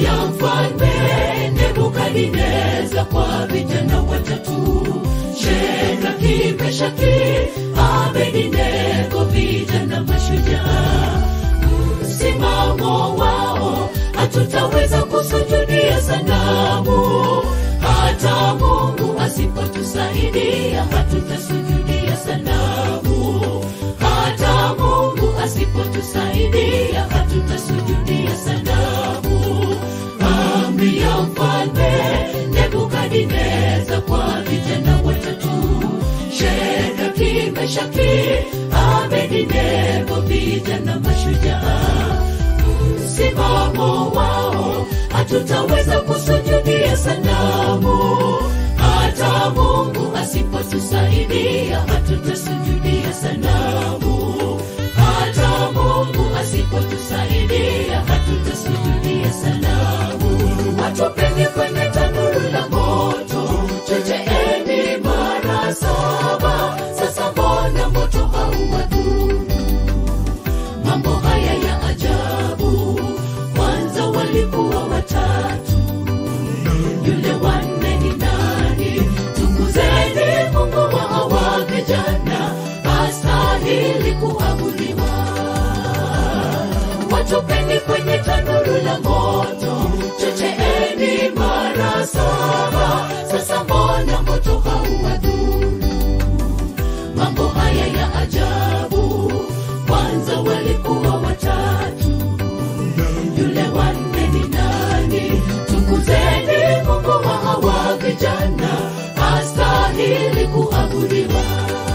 amri ya mfalme Nebukadineza kwa vijana watatu, Shadraki, Meshaki, Abednego, vijana mashujaa. Msimamo wao hatutaweza kusujudia sanamu, hata Mungu asipotusaidia hatutasujudia sanamu, hata Mungu asipotusaidia hatutasujudia sanamu. Amri ya mfalme Nebukadineza kwa vijana watatu, Shadraki, Meshaki, Abednego, vijana mashujaa. Msimamo wao hatutaweza kusujudia sanamu, hata Mungu asipotusaidia hatutasujudia sanamu, hata Mungu asipotusaidia hatutasujudia sanamu. Watupeni kwenye tanuru la moto, chocheeni mara saba. Sasa mbona moto hauwadhuru? Mambo haya ya ajabu, kwanza walikuwa watatu, yule wanne ni nani? Tukuzeni Mungu wa hawa vijana, astahili kuabudiwa. Watupeni kwenye tanuru la moto, chocheeni mara saba. Sasa mbona moto hauwadhuru? Mambo haya ya ajabu, kwanza walikuwa watatu, yule wanne ni nani? Tukuzeni Mungu wa hawa vijana, astahili kuabudiwa.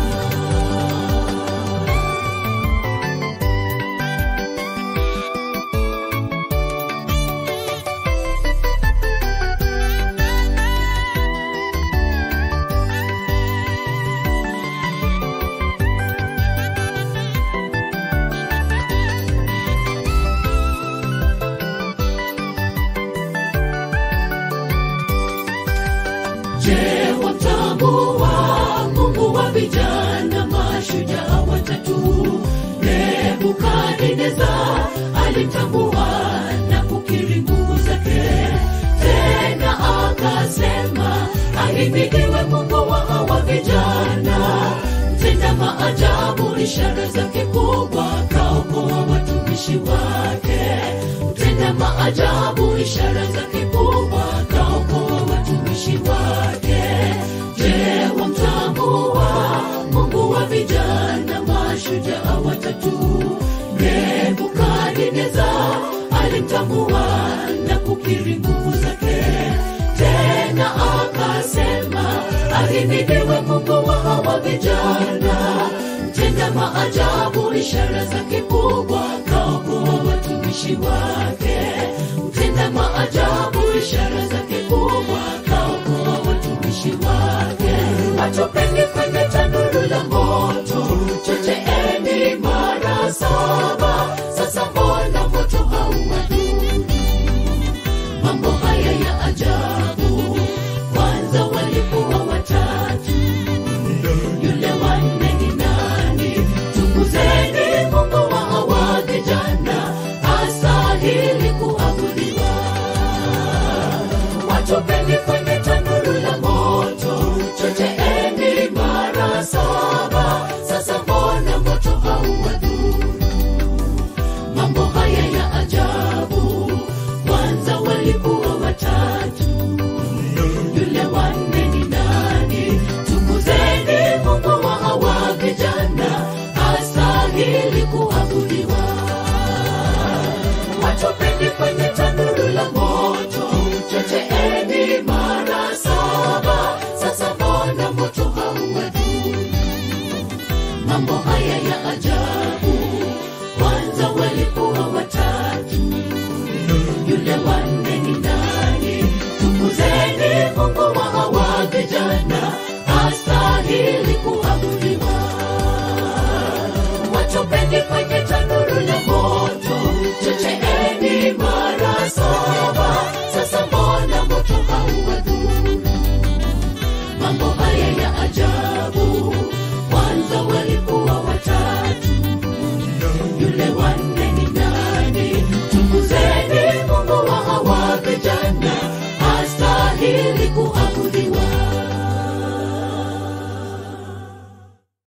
Je, watambua Mungu wa vijana mashujaa watatu? Nebukadneza alitambua na kukiri nguvu zake, tena akasema, ahimidiwe Mungu wa hawa vijana, mtenda maajabu, ishara zake kubwa, kaokoa watumishi wake, mtenda maajabu, ishara zake kubwa, kaokoa watumishi wake. Je, wamtambua Mungu wa vijana mashujaa watatu? Nebukadneza alimtambua na kukiri nguvu zake, tena akasema, ahimidiwe Mungu wa hawa vijana, mtenda maajabu, ishara zake kubwa, kaokoa watumishi wake, mtenda maajabu, ishara zake kubwa, kaokoa watumishi wake. Watupeni kwenye tanuru la moto, chocheeni mara saba. Sasa mbona moto hauwadhuru? Mambo haya ya ajabu, kwanza walikuwa watatu, yule wanne ni nani? Tukuzeni Mungu wa hawa vijana, astahili kuabudiwa. Watupeni